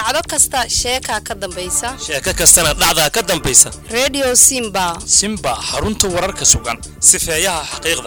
dhacdo kasta sheekaa ka dambaysa sheeko kastana dhacdaa ka dambaysa redio simba simba xarunta wararka sugan sifeeyaha xaqiiqda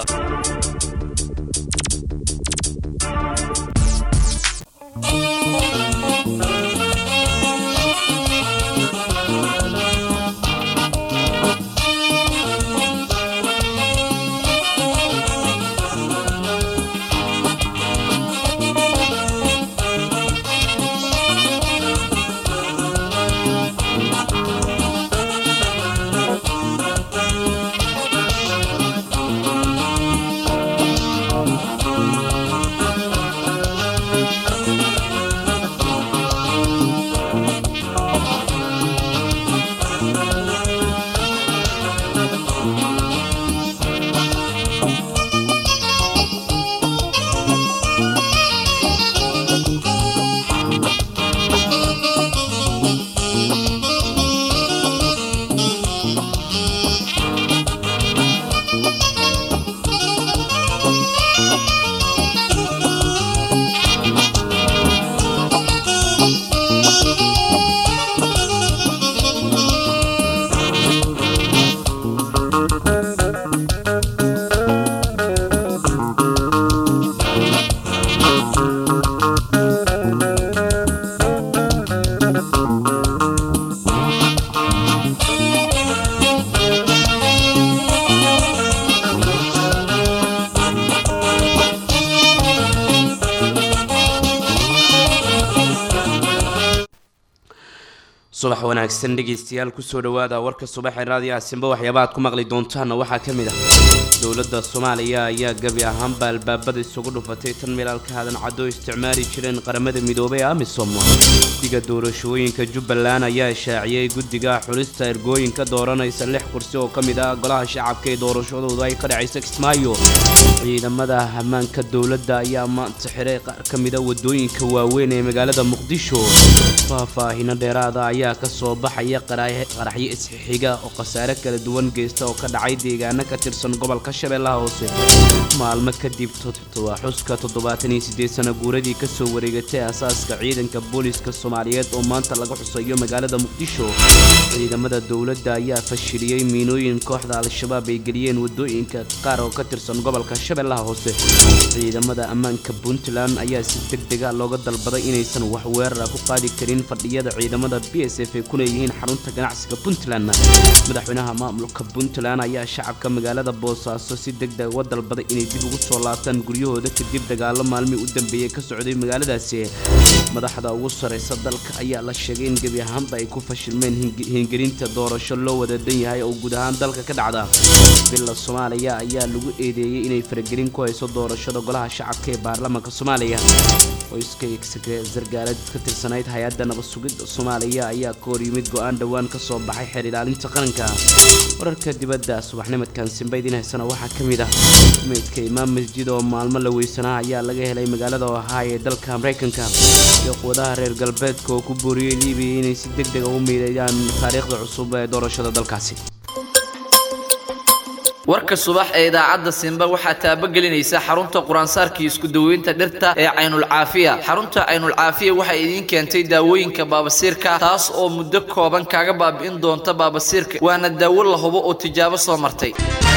subax wanaagsan dhegeystayaal kusoo dhawaada warka subaxee raadiyo asimba waxyaaba aad ku maqli doontaana waxaa ka mid ah dowladda soomaaliya ayaa gebi ahaanba albaabada isugu dhufatay tan milaalka hadan caddo isticmaali jireen qaramada midoobay ee amisom guddiga doorashooyinka jubbaland ayaa shaaciyey guddiga xulista ergooyinka dooranaysa lix kursi oo ka mid ah golaha shacabka ee doorashadoodu ay ka dhacaysa kismaayo ciidamada ammaanka dowladda ayaa maanta xiray qaar ka mida wadooyinka waaweyn ee magaalada muqdisho faahfaahino dheeraada ayaa ka soo baxaya qaraxyo isxixiga oo khasaare kala duwan geysta oo ka dhacay deegaano ka tirsan gobolka shabeellaha hoose maalmo kadib xuska toddobaatan iyo siddeed sana guuradii kasoo wareegatay asaaska ciidanka booliska soomaaliyeed oo maanta laga xusayo magaalada muqdisho ciidamada dowladda ayaa fashiliyey miinooyin kooxda al-shabaab ay geliyeen wadooyinka qaar oo ka tirsan gobolka shabeellaha hoose ciidamada ammaanka puntland ayaa si deg dega looga dalbaday inaysan wax weerara ku qaadi karin fadhiyada ciidamada b s f ay ku leeyihiin xarunta ganacsiga puntland madaxweynaha maamulka puntland ayaa shacabka magaalada boosaaso si deg deg uga dalbaday inay dib ugu soo laabtaan guryahooda kadib dagaalo maalmii u dambeeyey ka socday magaaladaasi madaxda ugu sarraysa dalka ayaa la sheegay in gebi ahaanba ay ku fashilmeen hingelinta doorasho loo wadadan yahay oo guud ahaan dalka ka dhacda billa soomaaliya ayaa lagu eedeeyey inay faragelin ku hayso doorashada golaha shacabka ee baarlamaanka soomaaliya qoyska sargaalad ka tirsanayd hay-adda nabad sugidda soomaaliya ayaa ka hor yimid go-aan dhowaan ka soo baxay xeer ilaalinta qaranka wararka dibadda subaxnimadkan simba idiin haysana waxaa ka mid ah meydka imaam masjid oo maalmo la weysanaa ayaa laga helay magaalada ohay ee dalka maraykanka iyo quwadaha reer galbeedka oo ku booriyey libiya inay si deg dega u miideeyaan taariikhda cusub ee doorashada dalkaasi warka subax ee idaacadda simba waxaa taabagelinaysa xarunta quraansaarkii isku daweynta dhirta ee caynulcaafiya xarunta caynulcaafiya waxay idiin keentay daawooyinka baabasiirka taas oo muddo kooban kaaga baabi'in doonta baabasiirka waana daawo la hubo oo tijaabo soo martay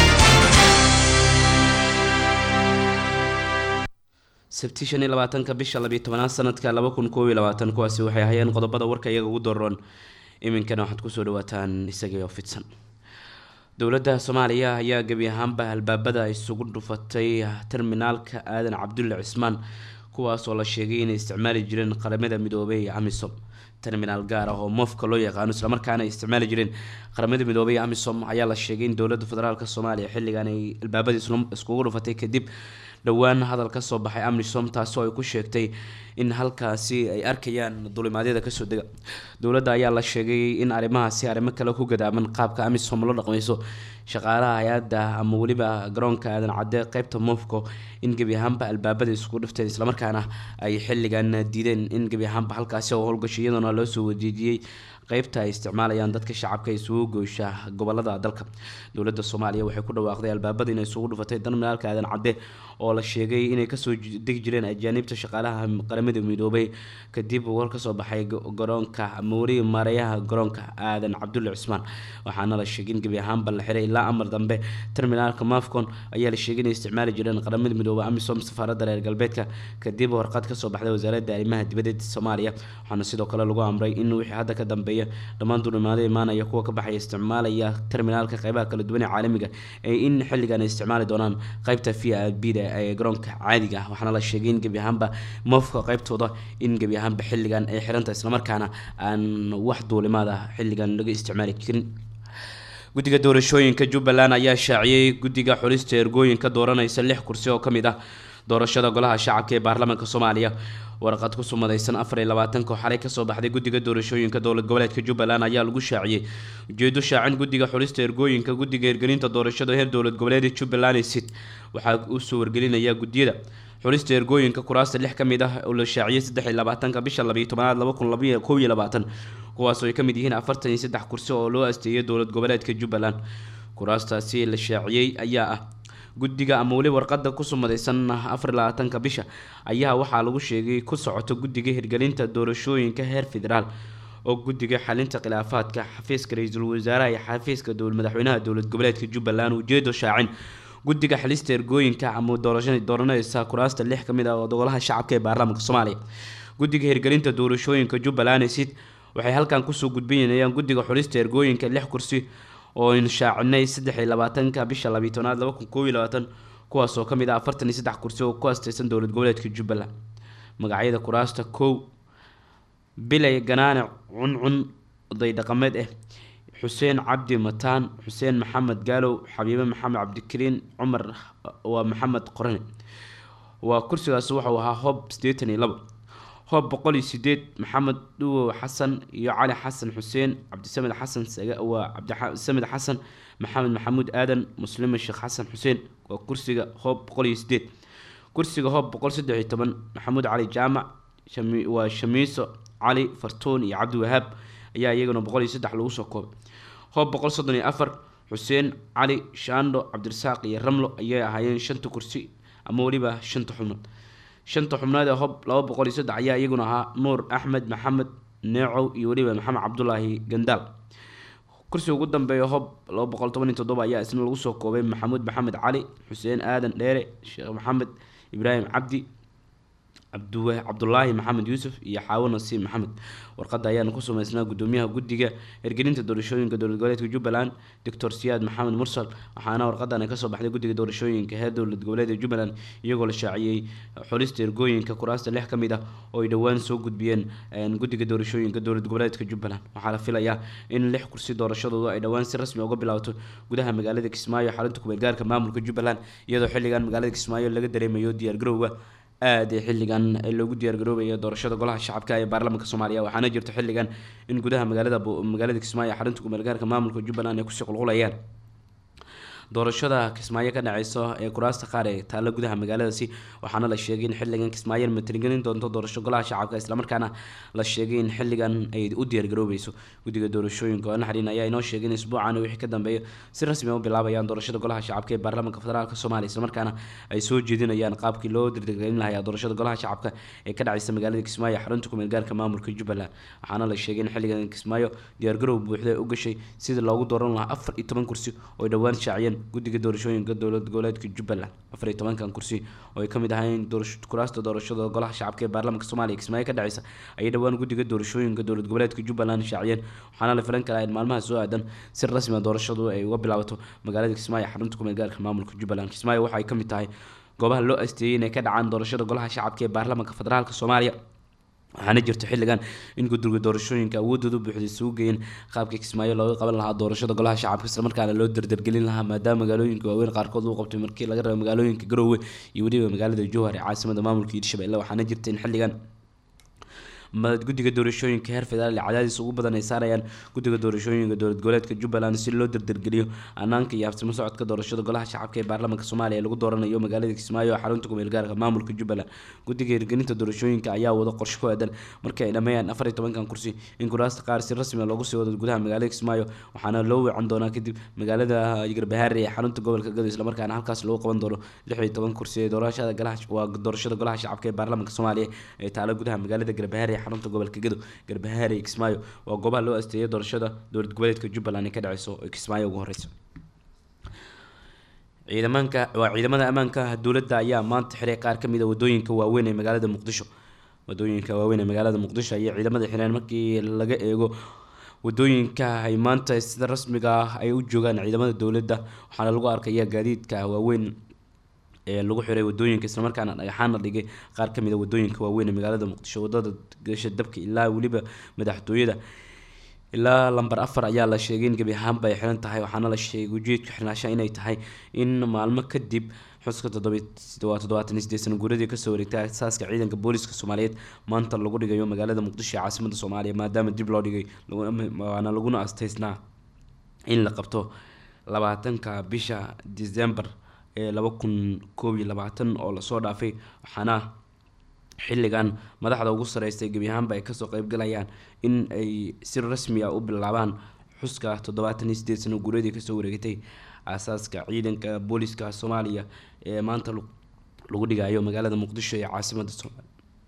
sabti shan iyo labaatanka bisha labiyo tobanaad sanadka laba kun koob iyo labaatan kuwaasi waxay ahayeen qodobada warka iyaga ugu doroon iminkana waxaad kusoo dhawaataan isagii oo fidsan dowladda soomaaliya ayaa gebi ahaanba albaabada isugu dhufatay terminaalka aadan cabdulle cismaan kuwaas oo la sheegay inay isticmaali jireen qaramada midoobey ee amisom terminaal gaar ah oo moofka loo yaqaano islamarkaana ay isticmaali jireen qaramada midoobey ee amisom ayaa la sheegay in dowladda federaalk soomaaliya xilligan ay albaabada iskugu dhufatay kadib dhowaan hadal ka soo baxay amisom taasoo ay ku sheegtay in halkaasi ay arkayaan dulimaadyada kasoo dega dowladda ayaa la sheegay in arrimahaasi arrimo kale ku gadaaman qaabka amisom la dhaqmayso shaqaalaha hay-adda ama weliba garoonka aadan cadde qeybta mofco in gebi ahaanba albaabada isku dhifteen islamarkaana ay xilligan diideen in gebi ahaanba halkaasi oo howlgashay iyadoona loo soo wajeejiyey qeybta ay isticmaalayaan dadka shacabka isugu goysha gobolada dalka dowladda soomaaliya waxay ku dhawaaqday albaabada inay isugu dhufatay darminaalka aadan cadde oo la sheegay inay kasoo degi jireen ajaaniibta shaqaalaha qaramada midoobay kadib war kasoo baxay garoonka ama weli maareeyaha garoonka aadan cabdulle cusmaan waxaana la sheegay in gebi ahaanba la xiray ilaa amar dambe terminaalka mafcon ayaa la sheegay inay isticmaali jireen qaramada midoobay amisom safaaradda reer galbeedka kadib warqad kasoo baxday wasaaradda arrimaha dibadeed soomaaliya waxaana sidoo kale lagu amray in wixii hadda ka dambeeya dhammaan duulimaado imaanaya kuwa ka baxaya isticmaalaya terminaalka qeybaha kala duwan ee caalamiga ee in xilligan ay isticmaali doonaan qeybta v i b da ee garoonka caadiga ah waxaana la sheegay in gebi ahaanba mofka qeybtooda in gebi ahaanba xilligan ay xiranta islamarkaana aan wax duulimaad ah xilligan laga isticmaali karin guddiga doorashooyinka jubbaland ayaa shaaciyey guddiga xulista ergooyinka dooranaysa lix kursi oo kamid ah doorashada golaha shacabka ee baarlamaanka soomaaliya warqad ku sumadaysan afar iyo labaatanka oo xalay kasoo baxday guddiga doorashooyinka dowlad goboleedka jubbaland ayaa lagu shaaciyey ujeedo shaacin guddiga xulista ergooyinka guddiga hirgelinta doorashada heer dowlad goboleed jubbaland sid waxaa usoo wargelinaya guddiyada xulista ergooyinka kuraasta lix kamid ah oo la shaaciyey saddex iyo labaatanka bisha labayo tobanaad laba kun labaiyo kow iyo labaatan kuwaas oo ay kamid yihiin afartan iyo saddex kursi oo loo asteeyay dowlad goboleedka jubbaland kuraastaasi la shaaciyey ayaa ah guddiga ama weli warqada ku sumadaysan afar iyo labaatanka bisha ayaa waxaa lagu sheegay ku socoto guddiga hirgelinta doorashooyinka heer federaal oo guddiga xalinta khilaafaadka xafiiska ra-iisul wasaaraha iyo xafiiska madaxweynaha dowlad goboleedka jubbaland ujeedo shaacin guddiga xalista ergooyinka ama doorasha dooranaysa kuraasta lix kamid ah oo golaha shacabka ee baarlamaanka soomaaliya guddiga hirgelinta doorashooyinka jubbaland sid waxay halkan kusoo gudbinayaan guddiga xulista ergooyinka lix kursi oo aynu shaacinay saddex iyo labaatanka bisha labiyi tobnaad laba kun koob iyo labaatan kuwaas oo kamid ah afartan iyo saddex kursi oo ku asteysan dowlad goboleedka jubbaland magacyada kuraasta kow bilay ganaane cuncun oday dhaqameed ah xuseen cabdi mataan xuseen maxamed gaalow xabiibe maxamed cabdikariin cumar waa maxamed qorane waa kursigaas wuxuu ahaa hob siddeetan iyo labo hoob boqol iyo sideed maxamed dhuwow xasan iyo cali xasan xuseen cabdisamed xasan waa cabdisamed xasan maxamed maxamuud aadan muslime sheekh xasan xuseen waa kursiga hoob boqol iyo sideed kursiga hoob boqol saddex iyo toban maxamuud cali jaamac waa shamiiso cali fartuun iyo cabdiwahaab ayaa iyaguna boqol iyo saddex lagu soo koobay hoob boqol soddon iyo afar xuseen cali shaandho cabdirasaaq iyo ramlo ayay ahaayeen shanta kursi ama weliba shanta xubnood shanta xubnood ee hob laba boqol iyo saddex ayaa iyaguna ahaa nuur axmed maxamed neecow iyo weliba maxamed cabdulaahi gandaal kursiga ugu dambeeya hob laba boqol toban iyo toddoba ayaa isna lagu soo koobay maxamuud maxamed cali xuseen aadan dheere sheekh maxamed ibraahim cabdi cabduwa cabdulaahi maxamed yuusuf iyo xaawo nasiib maxamed warqada ayaana ku sumeysnaa gudoomiyaha guddiga hirgelinta doorashooyinka dowlad goboleedka jubbaland doctor siyaad maxamed mursal waxaana warqadan kasoo baxday guddiga doorashooyinka heer dowlad goboleedka jubbaland iyagoo la shaaciyey xulista ergooyinka kuraasta lix kamid ah oo ay dhowaan soo gudbiyeen guddiga doorashooyinka dowlad goboleedka jubbaland waxaa la filayaa in lix kursi doorashadooda ay dhowaan si rasmi uga bilaabato gudaha magaalada kismaayo xarunta kumeelgaarka maamulka jubbaland iyadoo xilligan magaalada kismaayo laga dareemayo diyaargarowga aada ee xilligan loogu diyaargaroobaya doorashada golaha shacabka ee baarlamaanka soomaaliya waxaana jirta xilligan in gudaha magaalada magaalada kismaayo xarunta kumeelgaarka maamulka jubbaland ay kusii qulqulayaan doorashada kismaayo ka dhaceyso ee kuraasta qaar ee taalla gudaha magaaladaasi waxaana la sheegay in xilligan kismaayo matalgelin doonto doorasho golaha shacabka islamarkaana la sheegay in xilligan ay u diyaargaroobeyso guddiga doorashooyinka oo naxariin ayaa inoo sheegay in isbuucan wixii ka dambeeya si rasmi u bilaabayaan doorashada golaha shacabka ee baarlamaanka federaalk soomaaliya islamarkaana ay soo jeedinayaan qaabkii loo dirdirgelin lahaa doorashada golaha shacabka ee ka dhaceysa magaalada kismaayo xarunta kumeelgaarka maamulka jubbaland waxaana la sheegay in xilligan kismaayo diyaargarow buuxda u gashay sidii loogu dooran lahaa afar iyo toban kursi oo ay dhowaan shaaciyeen guddiga doorashooyinka dowlad goboleedka jubbaland afar iyo tobankan kursi oo ay kamid ahayn kuraasta doorashada golaha shacabka ee baarlamaanka soomaaliya kismaayo ka dhaceysa ayay dhowaan guddiga doorashooyinka dowlad goboleedka jubbaland shaaciyeen waxaana la filan karaa in maalmaha soo aadan si rasmi doorashadu ay uga bilaabato magaalada kismaayo xarunta kumeelgaarka maamulka jubbaland kismaayo waxa ay kamid tahay goobaha loo asteeyey inay ka dhacaan doorashada golaha shacabka ee baarlamaanka federaalk soomaaliya waxaana jirta xilligan in guddiga doorashooyinka awoodooda buuxda isugu geeyeen qaabka kismaayo looga qaban lahaa doorashada golaha shacabka islamarkaana loo dardargelin lahaa maadaama magaalooyinka waaweyn qaarkood uu qabtay markii laga reebo magaalooyinka garoowe iyo weliba magaalada jowhar ee caasimada maamulka hiirshabelle waxaana jirta in xilligan ma guddiga doorashooyinka heer federaal ee cadaadis ugu badan ay saarayaan guddiga doorashooyinka dowlad goboleedka jubbaland si loo dardargeliyo hanaanka iyo habsimo socodka doorashada golaha shacabka ee baarlamaanka soomaaliya ee lagu dooranayo magaalada kismaayo oo xarunta kumeel gaarka maamulka jubbaland guddiga hirgelinta doorashooyinka ayaa wada qorshe ku aadan markii ay dhameeyaan afar iyo tobankan kursi in kuraasta qaar si rasmi ah loogu sii wado gudaha magaalada kismaayo waxaana loo weecan doonaa kadib magaalada garbahaare ee xarunta gobolka gado islamarkaana halkaas lagu qaban doono lix iyo toban kursi ee doorashada golaha waa doorashada golaha shacabka ee baarlamaanka soomaaliya ee taalo gudaha magaalada garbahaare ee xarunta gobolka gado garbahaare iyo kismaayo waa goobaha loo asteeyay doorashada dowlad goboleedka jubbaland ee ka dhaceyso ee kismaayo ugu horeysa ciidamaanka waa ciidamada ammaanka dowladda ayaa maanta xiray qaar kamid a wadooyinka waaweyn ee magaalada muqdisho wadooyinka waaweyn ee magaalada muqdisho ayay ciidamada xireen markii laga eego wadooyinka ay maanta sida rasmiga ah ay u joogaan ciidamada dowladda waxaana lagu arkaya gaadiidka waaweyn ee lagu xiray wadooyinka islamarkaana dhagaxaana dhigay qaar kamid a wadooyinka waaweyn ee magaalada muqdisho wadada gasha dabka ilaa weliba madaxtooyada ilaa lamber afar ayaa la sheegay in gebi ahaanba ay xiran tahay waxaana la sheegay ujeedka xirnaasha inay tahay in maalmo kadib xuska waa toddobaatan iyo sideed sano guuradii kasoo wareegtay asaaska ciidanka booliska soomaaliyeed maanta lagu dhigayo magaalada muqdisho ee caasimada soomaaliya maadaama dib loo dhigay waana laguna asteysnaa in la qabto labaatanka bisha december ee laba kun koob iyo labaatan oo lasoo dhaafay waxaana xilligan madaxda ugu sareystay gebi ahaanba ay kasoo qeybgalayaan in ay si rasmi ah u bilaabaan xuska toddobaatan iyo sideed sano guuradii kasoo wareegtay aasaaska ciidanka booliska soomaaliya ee maanta lagu dhigayo magaalada muqdisho ee caasimada soomaaliya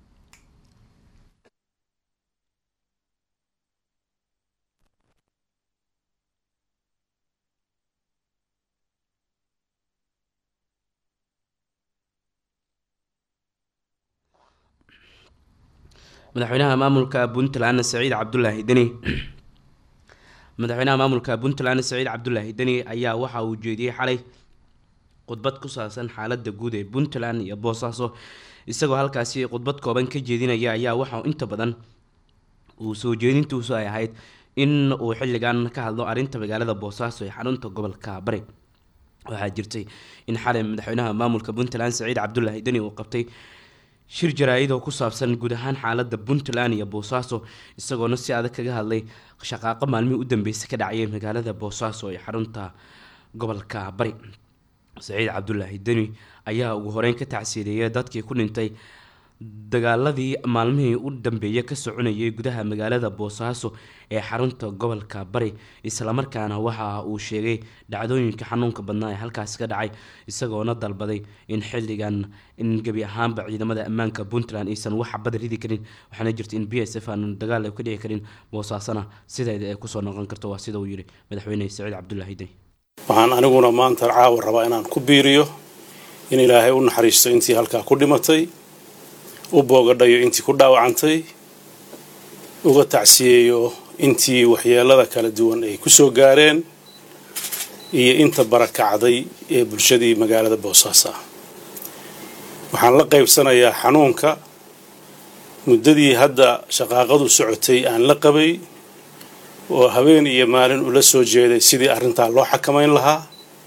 madaxweynaha maamulka puntland saciid cabdulaahi deni madaxweynaha maamulka puntland saciid cabdulaahi deni ayaa waxa uu jeediyey xalay khudbad ku saabsan xaalada guud ee puntland iyo boosaaso isagoo halkaasi khudbad kooban ka jeedinaya ayaa waxa inta badan uu soo jeedintuusu ay ahayd in uu xilligan ka hadlo arrinta magaalada boosaaso ee xarunta gobolka bari waxaa jirtay in xalay madaxweynaha maamulka puntland saciid cabdulaahi deni uu qabtay shir jaraa-id oo ku saabsan guud ahaan xaalada puntland iyo boosaaso isagoona si adag kaga hadlay shaqaaqo maalmihii u dambeysay ka dhacayay magaalada boosaaso ee xarunta gobolka bari saciid cabdulaahi deni ayaa ugu horeyn ka tacsiideeyay dadkii ku dhintay dagaaladii maalmihii u dambeeyay ka soconayay gudaha magaalada boosaaso ee xarunta gobolka bari islamarkaana waxa uu sheegay dhacdooyinka xanuunka badnaa ee halkaasi ka dhacay isagoona dalbaday in xilligan in gebi ahaanba ciidamada ammaanka puntland aysan wax xabad ridi karin waxaana jirta in b s f aan dagaal ay ka dhici karin boosaasona sideeda ay kusoo noqon karto waa sida uu yiri madaxweyne saciid cabdulaahi deni waxaan aniguna maanta caawa rabaa inaan ku biiriyo in ilaahay u naxariisto intii halkaa ku dhimatay u boogadhayo intii ku dhaawacantay uga tacsiyeeyo intii waxyeelada kala duwan ay ku soo gaareen iyo inta barakacday ee bulshadii magaalada boosaaso ah waxaan la qaybsanayaa xanuunka muddadii hadda shaqaaqadu socotay aan la qabay oo habeen iyo maalin ula soo jeeday sidii arrintaa loo xakamayn lahaa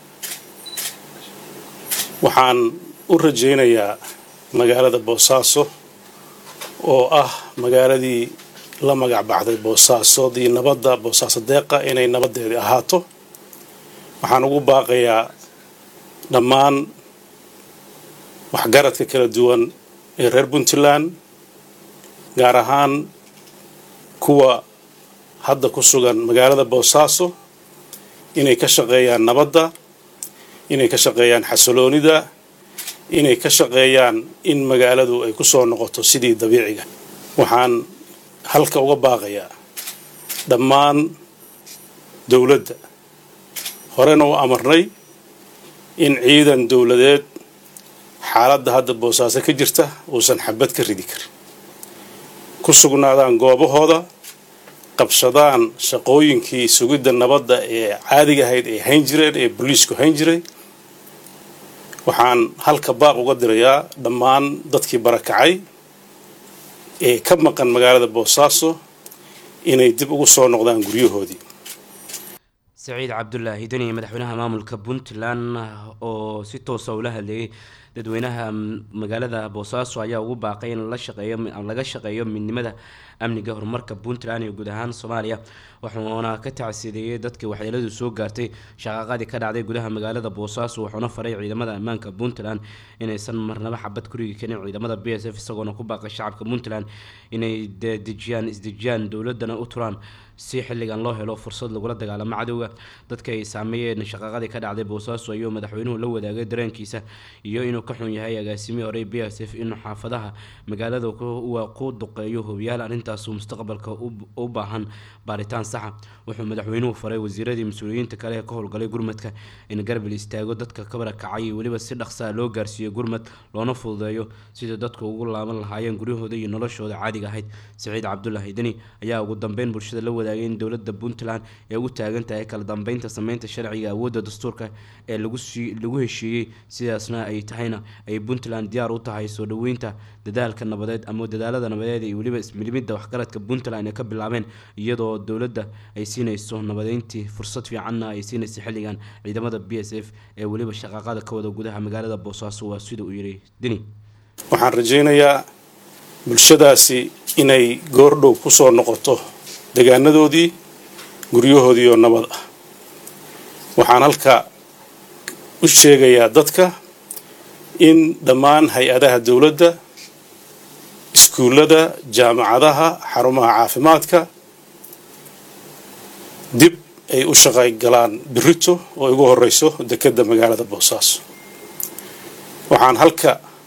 waxaan u rajaynayaa magaalada boosaaso oo ah magaaladii la magac baxday boosaasodii nabadda boosaaso deeqa inay nabaddeedii ahaato waxaan ugu baaqayaa dhammaan waxgaradka kala duwan ee reer puntland gaar ahaan kuwa hadda ku sugan magaalada boosaaso inay ka shaqeeyaan nabadda inay ka shaqeeyaan xasiloonida inay ka shaqeeyaan in magaaladu ay ku soo noqoto sidii dabiiciga waxaan halka uga baaqayaa dhammaan dowladda horena u amarnay in ciidan dowladeed xaaladda hadda boosaaso ka jirta uusan xabad ka ridi karin ku sugnaadaan goobahooda qabsadaan shaqooyinkii sugidda nabadda ee caadiga ahayd ay hayn jireen ee booliisku hayn jiray waxaan halka baaq uga dirayaa dhammaan dadkii barakacay ee ka maqan magaalada boosaaso inay dib ugu soo noqdaan guryahoodii saciid cabdulaahi deni madaxweynaha maamulka puntland oo si toosa ula hadleeyay dadweynaha magaalada boosaaso ayaa ugu baaqay in la shaqeeyo laga shaqeeyo midnimada amniga horumarka puntland iyo guud ahaan soomaaliya wuxuuna ka tacsiideeyey dadkii waxyeeladu soo gaartay shaqaaqadii ka dhacday gudaha magaalada boosaaso wuxuuna faray ciidamada ammaanka puntland inaysan marnaba xabad ku rigi karin ciidamada b s f isagoona ku baaqay shacabka puntland inay dejiyaan isdejiyaan dowladana u turaan si xilligan loo helo fursad lagula dagaalamo cadowga dadka ay saameeyeen shaqaaqadii ka dhacday boosaaso ayuu madaxweynuhu la wadaagay dareenkiisa iyo inuu ka xun yahay agaasimihii horey b s f inuu xaafadaha magaalada ku duqeeyo hobiyaal arrintaasu mustaqbalka u baahan baaritaan saxa wuxuu madaxweynuhu faray wasiiradii mas-uuliyiinta kale ee ka howlgalay gurmadka in garbil istaago dadka kabara kacay iyo weliba si dhaqsaa loo gaarsiiyo gurmad loona fududeeyo sidii dadku ugu laaban lahaayeen guryahooda iyo noloshooda caadiga ahayd siciid cabdulaahi deni ayaa ugu dambeyn bulshada la wadaagay in dowlada puntland ee ugu taagan tahay kala dambeynta sameynta sharciga awoodda dastuurka ee lagu heshiiyey sidaasna ay tahayna ay puntland diyaar u tahay soo dhaweynta dadaalka nabadeed ama dadaalada nabadeed iyo weliba ismilimida waxgaradka puntland ay ka bilaabeen iyadoo dowladda ay siinayso nabadeyntii fursad fiicanna ay siinaysa xilligan ciidamada b s f ee weliba shaqaaqada ka wada gudaha magaalada boosaaso waa sida uu yidhi deni waxaan rajaynayaa bulshadaasi inay goordhow kusoo noqoto degaanadoodii guryahoodii oo nabad ah waxaan halka u sheegayaa dadka in dhammaan hay-adaha dowladda iskuullada jaamacadaha xarumaha caafimaadka dib ay u shaqay galaan birito oo igu horeyso dekedda magaalada boosaaso waxaan halka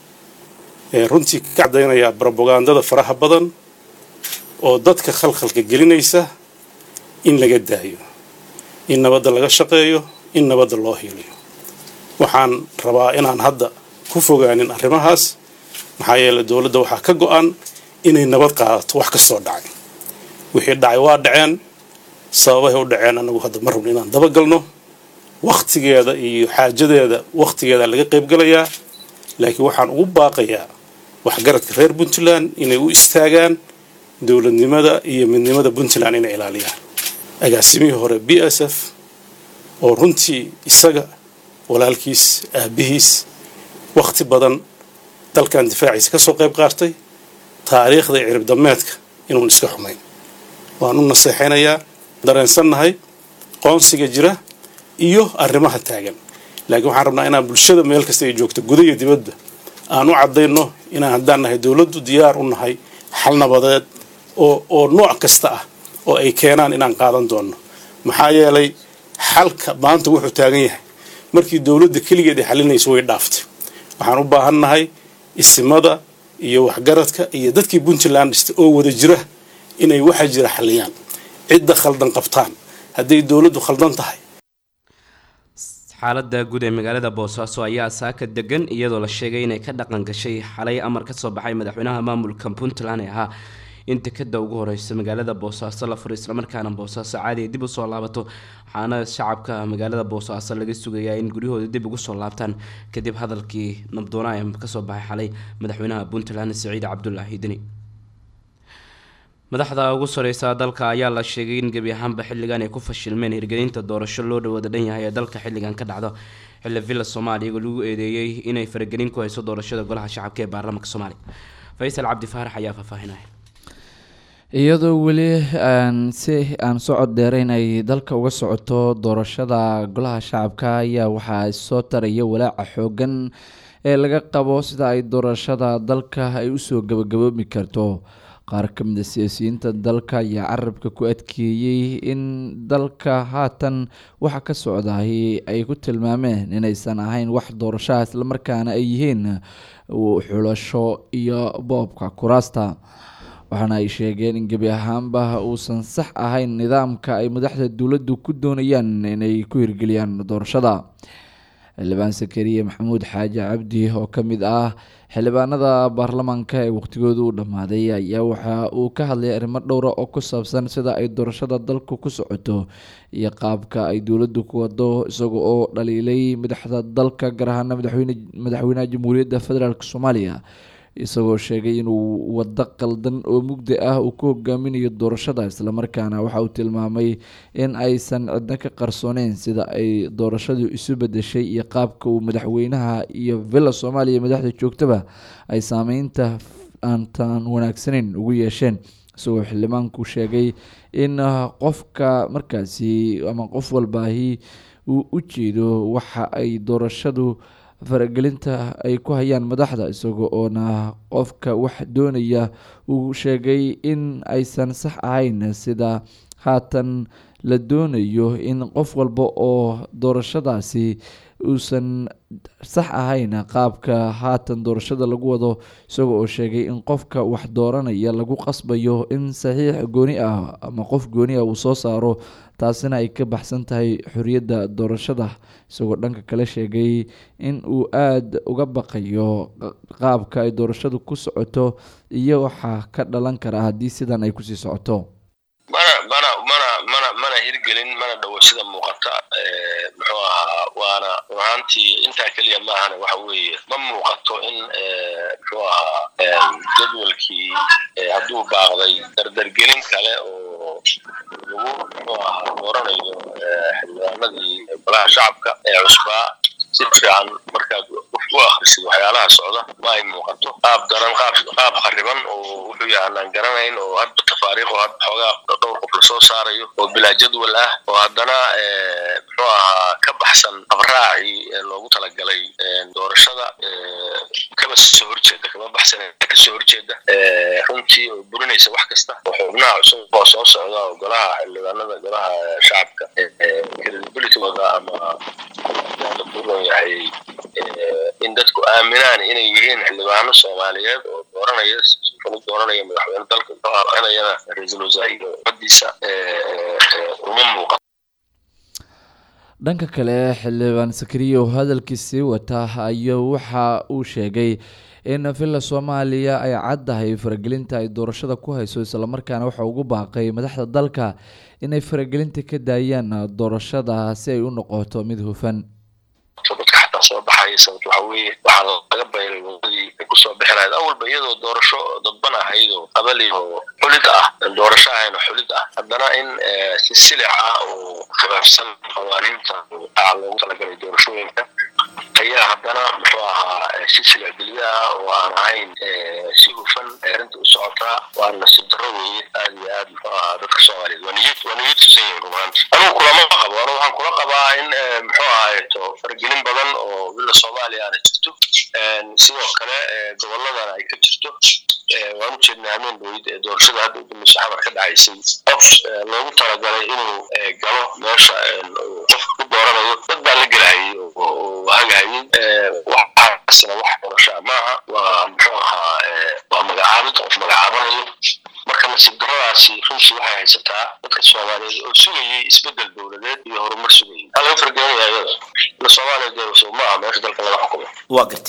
runtii ka cadaynayaa brobagandada faraha badan oo dadka khalkhalka gelinaysa in laga daayo in nabadda laga shaqeeyo in nabadda loo hiiliyo waxaan rabaa inaan hadda ku fogaanin arrimahaas maxaa yeeley dowladda waxaa ka go-an inay nabad qaadato wax kastoo dhacay wixii dhacay waa dhaceen sababahay u dhaceen anagu hadda ma rabno inaan dabagalno wakhtigeeda iyo xaajadeeda wakhtigeeda laga qaybgalayaa laakiin waxaan ugu baaqayaa waxgaradka reer puntland inay u istaagaan dowladnimada iyo midnimada puntland inay ilaaliyaan agaasimihii hore b s f oo runtii isaga walaalkiis aabihiis wakhti badan dalkan difaaciisa ka soo qayb qaatay taariikhda cirib dameedka inuun iska xumayn waan u naseexaynayaa dareensannahay qoonsiga jira iyo arrimaha taagan laakiin waxaan rabnaa inaan bulshada meel kasta ay joogto guda iyo dibadda aan u caddayno inaan haddaan nahay dowladdu diyaar u nahay xal nabadeed oo oo nooc kasta ah oo ay keenaan inaan qaadan doonno maxaa yeelay xalka maanta wuxuu taagan yahay markii dowladda keligeed ay xalinayso way dhaaftay waxaan u baahan nahay isimada iyo waxgaradka iyo dadkii puntland dhista oo wada jira inay waxa jira xaliyaan cidda khaldan qabtaan hadday dowladdu khaldan tahay xaalada guud ee magaalada boosaaso ayaa saaka degan iyadoo la sheegay inay ka dhaqan gashay xalay amar kasoo baxay madaxweynaha maamulka puntland ee ahaa in dekada ugu horeysa magaalada boosaaso la furo islamarkaana boosaaso caadi ay dib usoo laabato waxaana shacabka magaalada boosaaso laga sugayaa in guryahooda dib ugu soo laabtaan kadib hadalkii nabdoona ee kasoo baxay xalay madaxweynaha puntland siciid cabdulaahi deni madaxda ugu sareysa dalka ayaa la sheegay in gebi ahaanba xilligan ay ku fashilmeen hirgelinta doorasho loo dhawada dhan yahay ee dalka xilligan ka dhacdo xilli villa soomaaliya iyagoo lagu eedeeyey inay faragelin ku hayso doorashada golaha shacabka ee baarlamaanka soomaaliya faysal cabdi faarax ayaa faahfaahinaya iyadoo weli aan si aan socod dheereyn ay dalka uga socoto doorashada golaha shacabka ayaa waxaa soo taraya walaaca xoogan ee laga qabo sida ay doorashada dalka ay usoo gabagaboobi karto qaar ka mid a siyaasiyiinta dalka ayaa carabka ku adkeeyey in dalka haatan waxa ka socdaay ay ku tilmaameen inaysan ahayn wax doorashaha islamarkaana ay yihiin xulasho iyo boobka kuraasta waxaana ay sheegeen in gebi ahaanba uusan sax ahayn nidaamka ay madaxda dowladdu ku doonayaan inay ku hirgeliyaan doorashada xildhibaan sakariye maxamuud xaaji cabdi oo ka mid ah xildhibaanada baarlamaanka ee waqtigooda u dhammaaday ayaa waxa uu ka hadlay arrimo dhowra oo ku saabsan sida ay doorashada dalku ku socoto iyo qaabka ay dowladdu ku wado isaga oo dhaliilay madaxda dalka gaar ahaana madaxweyne madaxweynaha jamhuuriyadda federaalk soomaaliya isagoo sheegay inuu waddo qaldan oo mugdi ah uu ku hogaaminayo doorashada islamarkaana waxa uu tilmaamay in aysan cidno ka qarsooneyn sida ay doorashadu isu bedeshay iyo qaabka uu madaxweynaha iyo villa soomaaliya madaxda joogtaba ay saameynta aantan wanaagsaneyn ugu yeesheen isagoo xildhibaanku sheegay in qofka markaasi ama qof walbaahi uu u jeedo waxa ay doorashadu faragelinta ay ku hayaan madaxda isaga oona qofka wax doonaya uu sheegay in aysan sax ahayn sida haatan la doonayo in qof walba oo doorashadaasi uusan sax ahayn qaabka haatan doorashada lagu wado isaga oo sheegay in qofka wax dooranaya lagu qasbayo in saxiix gooni ah ama qof gooni ah uu soo saaro taasina ay ka baxsan tahay xoriyadda doorashada isagoo dhanka kale sheegay in uu aada uga baqayo qaabka ay doorashadu ku socoto iyo waxaa ka dhalan kara haddii sidan ay kusii socoto mana mana mana mana mana hirgelin mana dhowo sida muuqata muxuu ahaa waana run ahaantii intaa keliya maahane waxa weeye ma muuqato in muxuu ahaa jadwalkii hadduu baaqday dardargelin kale oo lagu muxuu ahaa dooranayo xildhibaanadii golaha shacabka ee cusbaa si fiican markaad u akhrisid waxyaalaha socda ma ay muuqato qaab daran qaab qaab khariban oo wuxuu yahay anaan garanayn oo hadba tafaariiq oo hadba xoogaa dhowr qof lasoo saarayo oo bilaa jadwal ah oo haddana muxuu ahaa ka baxsan abraacii loogu talagalay doorashada kaba soo horjeeda kama baxsan kasoo horjeeda runtii oo burinaysa wax kasta oo xubnaha cusub oo soo socda oo golaha xildhibaanada golaha shacabka credibilitygooda ama la buron yahay in dadku aaminaan inay yihiin xildhibaano soomaaliyeed oo dooranaya u dooranaya madaxweyne dalka inayana ra-iisul wasaare iyo umadiisa uma muuqato dhanka kale xildhibaan sakariya oo hadalkiisii wata ayaa waxa uu sheegay in villa soomaaliya ay caddahay faragelinta ay doorashada ku hayso islamarkaana waxa ugu baaqay madaxda dalka inay faragelinta ka daayaan doorashada si ay u noqoto mid hufan dadka xataa soo baxaya sababto waxa weeye waxaa laga bayray wadadii ay kusoo bixi lahayd awalba iyadoo doorasho dadban ahayd oo qabali oo xulid ah doorasho ahayn oo xulid ah haddana in si silic ah oo khilaafsan qawaaniinta aa loogu talagalay doorashooyinka ayaa haddana muxuu ahaa si silicgeliyo ah oo aan ahayn si hufan arrinta u socotaa waana nasiib darro weeye aad iyo aad muxuu ahaa dadka soomaaliyeed waa niyad waa niyad tusan yihin rumaanti anugu kulama qabo anu waxaan kula qabaa in muxuu ahaayeto faragelin badan oo villa soomaaliya aana jirto sidoo kale gobolladana ay ka jirto waan u jeednaa hameen dowid ee doorashada hadda udambeysa xamar ka dhacaysay qof loogu talagalay inuu galo meesha qofka ku dooranayo dad baa la gelahayay oo hagahayay waxaasina wax doorashaa maaha waa muxuu ahaa waa magacaabid qof magacaabanayo marka nasiib darradaasi runtii waxay haysataa dadka soomaaliyeed oo sugayay isbedel dowladeed iyo horumar sugayay maxaa laga fargeynaya iyada ila soomaaliya dee maaha meesha dalka laga xukumo waa gartay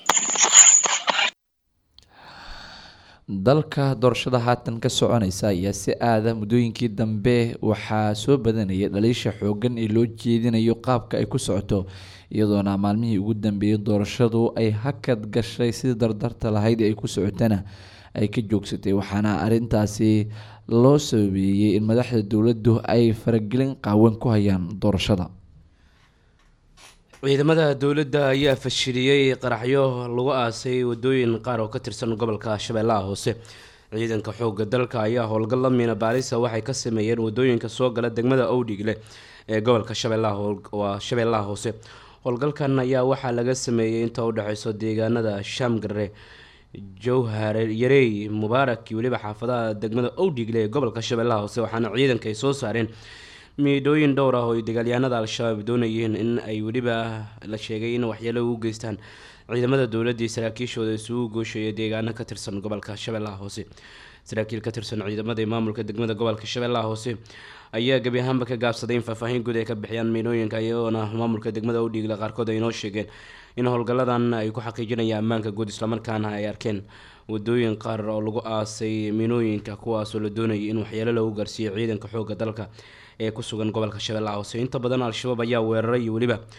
dalka doorashada haatan ka soconaysa ayaa si aada muddooyinkii dambe waxaa soo badanaya dhaliisha xoogan ee loo jeedinayo qaabka ay ku socoto iyadoona maalmihii ugu dambeeyay doorashadu ay hakad gashay sidii dardarta lahayd ay ku socotana ay ka joogsatay waxaana arintaasi loo sababeeyey in madaxda dowladdu ay faragelin qaawan ku hayaan doorashada ciidamada dowladda ayaa fashiliyey qaraxyo lagu aasay wadooyin qaar oo ka tirsan gobolka shabeellaha hoose ciidanka xooga dalka ayaa howlgal la miina baarisa waxay ka sameeyeen wadooyinka soo gala degmada owdhigle ee gobolka shabeellahawaa shabeellaha hoose howlgalkan ayaa waxaa laga sameeyey inta udhexeyso deegaanada shaamgare jowhare yarey mubaarak iyo weliba xaafadaha degmada owdhigle ee gobolka shabeellaha hoose waxaana ciidanka ay soo saareen miidhooyin dhowr ah oo ay dagaalyahanada al-shabaab doonayeen in ay weliba la sheegay in waxyeelo ugu geystaan ciidamada dowladda iyo saraakiishooda isugu goosheeya deegaano ka tirsan gobolka shabeellaha hoose saraakiil ka tirsan ciidamada maamulka degmada gobolka shabeellaha hoose ayaa gebi ahaanba ka gaabsaday in faahfaahin guud ay ka bixiyaan miidhooyinka iyagoona maamulka degmada udhiigle qaarkood ay inoo sheegeen in howlgalladan ay ku xaqiijinayaan ammaanka guud islamarkaana ay arkeen wadooyin qaar oo lagu aasay miinooyinka kuwaasoo la doonayay in waxyeelo lagu gaarsiiyo ciidanka xooga dalka ee ku sugan gobolka shabeellaha hoose inta badan al-shabaab ayaa weeraray iyo weliba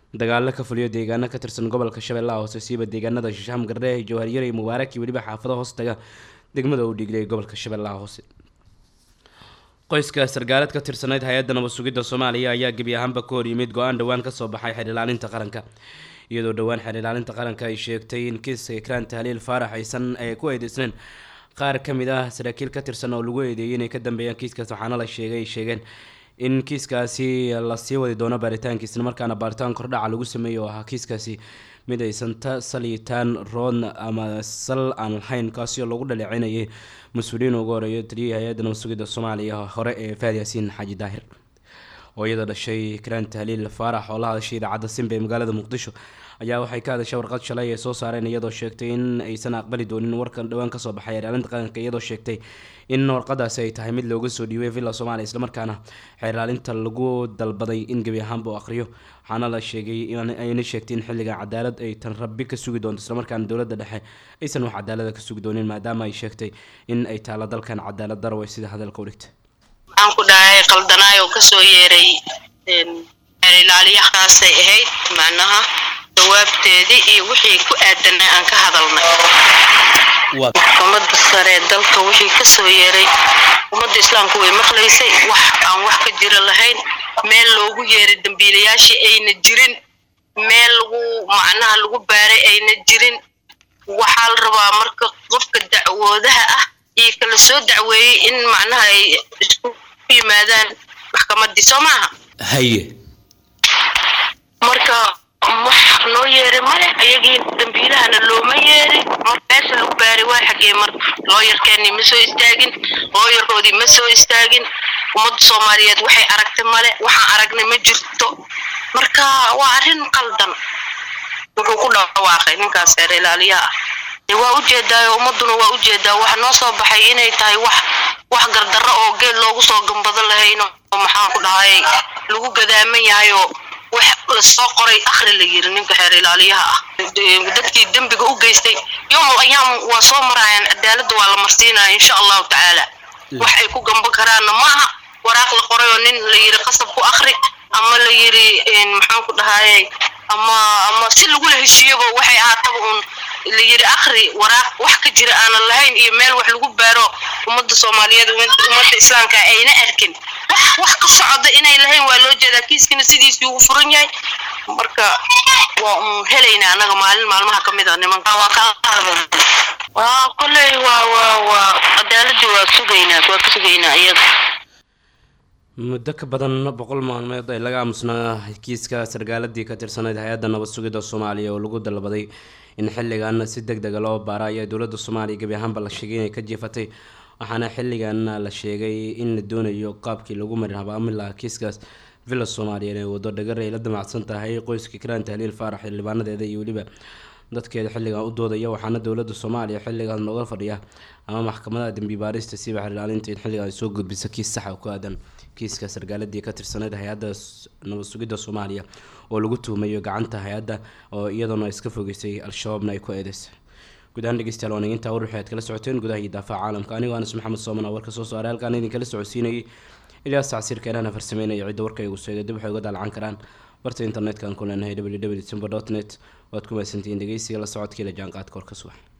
dagaalo ka fuliyo deegaano ka tirsan gobolka shabeellaha hoose siiba deegaanada shisham gardhe jawharyare mubaarak iyo weliba xaafado hoostaga degmada uu dhiglay gobolka shabeellaha hoose qoyska sargaalad ka tirsanayd hay-adda nabad sugidda soomaaliya ayaa gebi ahaanba ka hor yimid go-aan dhowaan kasoo baxay xeer ilaalinta qaranka iyadoo dhowaan xeer ilaalinta qaranka ay sheegtay in kiiska ikraan tahliil faarax aysan ay ku eedeysnayn qaar ka mid ah saraakiil ka tirsan oo lagu eedeeyay inay ka dambeeyaan kiiskaas waxaana la sheegay ay sheegeen in kiiskaasi lasii wadi doono baaritaankiis isla markaana baaritaan kordhaca lagu sameeyo oo ahaa kiiskaasi mid aysan ta saliitaan rood ama sal aan lahayn kaasi oo lagu dhaleecinayay mas-uuliyiin ugu horeeyo taliyihii hay-adda nabad sugidda soomaaliya hore ee faad yaasiin xaaji daahir oo iyada dhashay ikraan tahliil faarax oo la hadashay idaacadda simba ee magaalada muqdisho ayaa waxay ka hadashay warqad shalay ay soo saareen iyadoo sheegtay in aysan aqbali doonin warkan dhowaan kasoo baxay xeerlaalinta qaranka iyadoo sheegtay in warqadaasi ay tahay mid looga soo dhiibay villa soomaaliya islamarkaana xeerlaalinta lagu dalbaday in gebi ahaanba uu aqriyo waxaana la sheegay ayna sheegtay in xilligan cadaalad ay tan rabbi ka sugi doonto islamarkaana dowladda dhexe aysan wax cadaalada ka sugi doonin maadaama ay sheegtay in ay taalo dalkan cadaalad darway sida hadalka u dhigtay waxaan ku dhahay qaldanaay oo kasoo yeeray xeer ilaaliyahaasay ahayd macnaha jawaabteedii iyo wixii ku aadanay aan ka hadalnay maxkamadda sare dalka wixii kasoo yeeray ummadda islaamku way maqlaysay wax aan wax ka jira lahayn meel loogu yeeray dambiilayaashii ayna jirin meel lagu macnaha lagu baaray ayna jirin waxaa la rabaa marka qofka dacwoodaha ah iyo kala soo dacweeyey in macnaha ay isku yimaadaan maxkamaddii soo maaha haye marka wax noo yeeray male ayagii dambiilahana looma yeerin mar meesha lagu baaray waa xagee marka looyarkeennii ma soo istaagin looyarkoodii ma soo istaagin ummadda soomaaliyeed waxay aragtay male waxaan aragnay ma jirto marka waa arrin qaldan wuxuu ku dhawaaqay ninkaas reer ilaaliyaha ah waa ujeedaayo ummaduna waa ujeedaa waxa noo soo baxay inay tahay wax wax gardarro oo geel loogu soo gambado lahayn oo maxaan ku dhahay lagu gadaaman yahay oo wax lasoo qoray akhri la yiri ninka xeer ilaaliyaha ah dadkii dembiga u geystay yowmal ayaam waa soo marayaan cadaaladda waa la marsiinaya insha allahu tacaala wax ay ku gamban karaanna maaha waraaq la qoray oo nin la yiri qasab ku akhri ama la yiri maxaan ku dhahaye ama ama si lagula heshiiyaba waxay ahaataba uun la yiri akhri waraaq wax ka jira aanan lahayn iyo meel wax lagu baaro ummadda soomaaliyeed ummadda islaamka ayna arkin wax wax ka socda inay lahayn waa loo jeedaa kiiskana sidiisii uu furan yahay marka waa un helaynaa annaga maalin maalmaha ka mid a nimanka waa ka waa kolley waa waa waa cadaaladii waa sugaynaa waa ka sugaynaa iyada muddo ka badan boqol maalmeed ay laga aamusnaa kiiska sargaaladii ka tirsanayd hay-adda nabad sugidda soomaaliya oo lagu dalbaday in xilligan si deg dega loo baara ayaa dowladda soomaaliya gebi ahaanba la sheegay inay ka jiifatay waxaana xilligan la sheegay in la doonayo qaabkii lagu marin habaami lahaa kiiskaas villa soomaaliya inay wado dhagar ay la damacsan tahay qoyska kiraan tahliil faarax xildhibaanadeeda iyo weliba dadkeeda xilligan u doodaya waxaana dowladda soomaaliya xilligan looga fadhiya ama maxkamadaha dembi baarista siiba xililaalinta in xilligan ay soo gudbisa kiis saxa oo ku aadan kiiska sargaaladii ka tirsanayd hay-adda nabad sugidda soomaaliya oo lagu tuhmayo gacanta hay-adda oo iyadana iska fogeysay al-shabaabna ay ku eedeysay guud ahaan dhegeystayaal waan intaa war waxay aad kala socoteen gudaha iyo daafaca caalamka anigoo anas maxamed sooman oo warka soo saaray halkaan idinkala socodsiinayay ilyaas tacsiirka inaana farsameynaya cidda warka igu seegay dib waxay uga daalcan karaan barta internetka aan ku leenahay www simba dot net waad ku mahadsantihiin dhegeysiga la socodkii la jaanqaadka warka subax